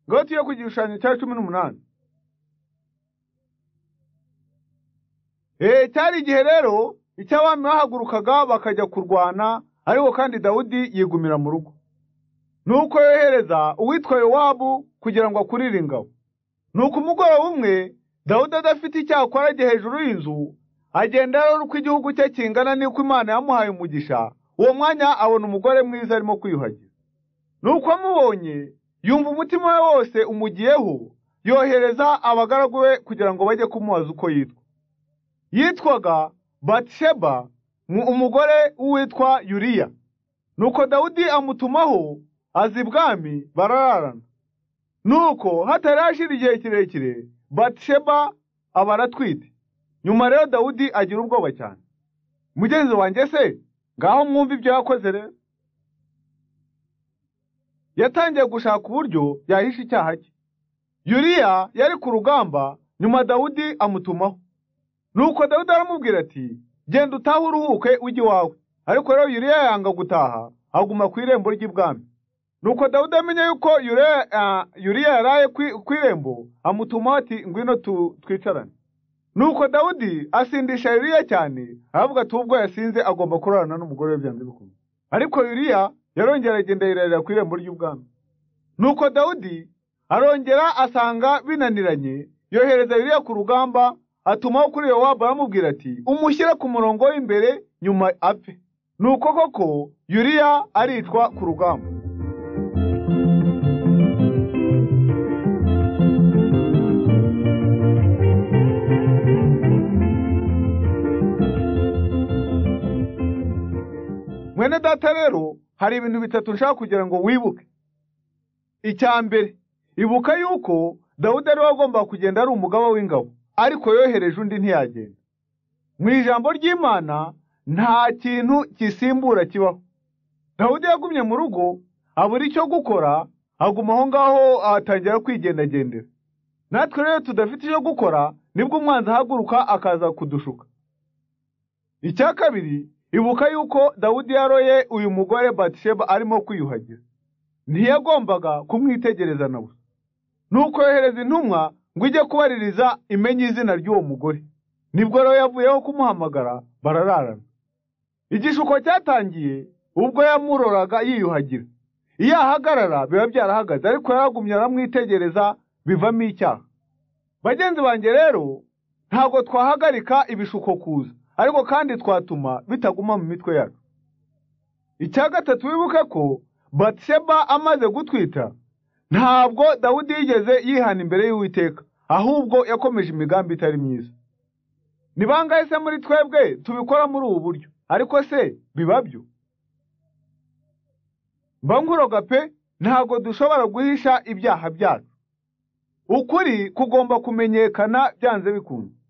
ngoti yo ku gishushanyo cya cumi n'umunani cyari igihe rero icy'abami bahagurukaga bakajya kurwana ariko kandi dawudi yigumira mu rugo nuko yohereza uwitwa yowabu kugira ngo akurire ingabo nuko umugoroba umwe dawudi adafite icyakora ajya hejuru y'inzu agenda rero uko igihugu cye kingana n'uko imana yamuhaye umugisha uwo mwanya abona umugore mwiza arimo kwiyuhagira nuko amubonye yumva umutima we wose umugiyeho yohereza abagaragu be kugira ngo bajye kumubaza uko yitwa yitwaga batisheba umugore w'uwitwa yuriya nuko dawudi amutumaho aza ibwami barararana nuko hatari hashira igihe kirekire batisheba aba aratwite nyuma rero dawudi agira ubwoba cyane mugenzi wanjye se ngaho mwumva ibyo yakoze rero yatangiye gushaka uburyo yahisha icyaha cye yuriya yari ku rugamba nyuma dawudi amutumaho nuko dawudi aramubwira ati genda utahe uruhuke ujye iwawe ariko rero yuriya yanga gutaha aguma ku irembo ry'ibwami nuko dawudi amenya yuko yuriya yaraye ku irembo amutumaho ati ngwino twicarane nuko dawudi asindisha yuriya cyane aravuga ati ubwo yasinze agomba kurarana n'umugore we byanze bikunze ariko yuriya yarongera agenda yirarira ku irembo ry'ubwami nuko dawudi arongera asanga binaniranye yohereza yuriya ku rugamba atumaho kuri yowabu aramubwira ati umushyire ku murongo w'imbere nyuma apfe nuko koko yuriya aricwa ku rugamba mwene data rero hari ibintu bitatu nshaka kugira ngo wibuke icya mbere ibuka yuko dawudi ari we agomba kugenda ari umugaba w'ingabo ariko yohereje undi ntiyagenda mu ijambo ry'imana nta kintu gisimbura kibaho dawudi yagumye mu rugo abura icyo gukora aguma aho ngaho atangira kwigendagendera natwe rero tudafite icyo gukora nibwo umwanzi ahaguruka akaza kudushuka icya kabiri ibuka yuko dawudi yaroye uyu mugore batisheba arimo kwiyuhagira ntiyagombaga kumwitegereza na busa nuko yohereza intumwa ngo ijye kubaririza imenye izina ry'uwo mugore nibwo rero yavuyeho kumuhamagara barararana igishuko cyatangiye ubwo yamuroraga yiyuhagira iyo ahagarara biba byarahagaze ariko yaragumye aramwitegereza bivamo icyaha bagenzi banjye rero ntabwo twahagarika ibishuko kuza ariko kandi twatuma bitaguma mu mitwe yacu icya gatatu wibuke ko batisheba amaze gutwita ntabwo dawudi yigeze yihana imbere y'uwiteka ahubwo yakomeje imigambi itari myiza ni bangahe se muri twebwe tubikora muri ubu buryo ariko se biba byo mbanguroga pe ntabwo dushobora guhisha ibyaha byacu ukuri kugomba kumenyekana byanze bikunze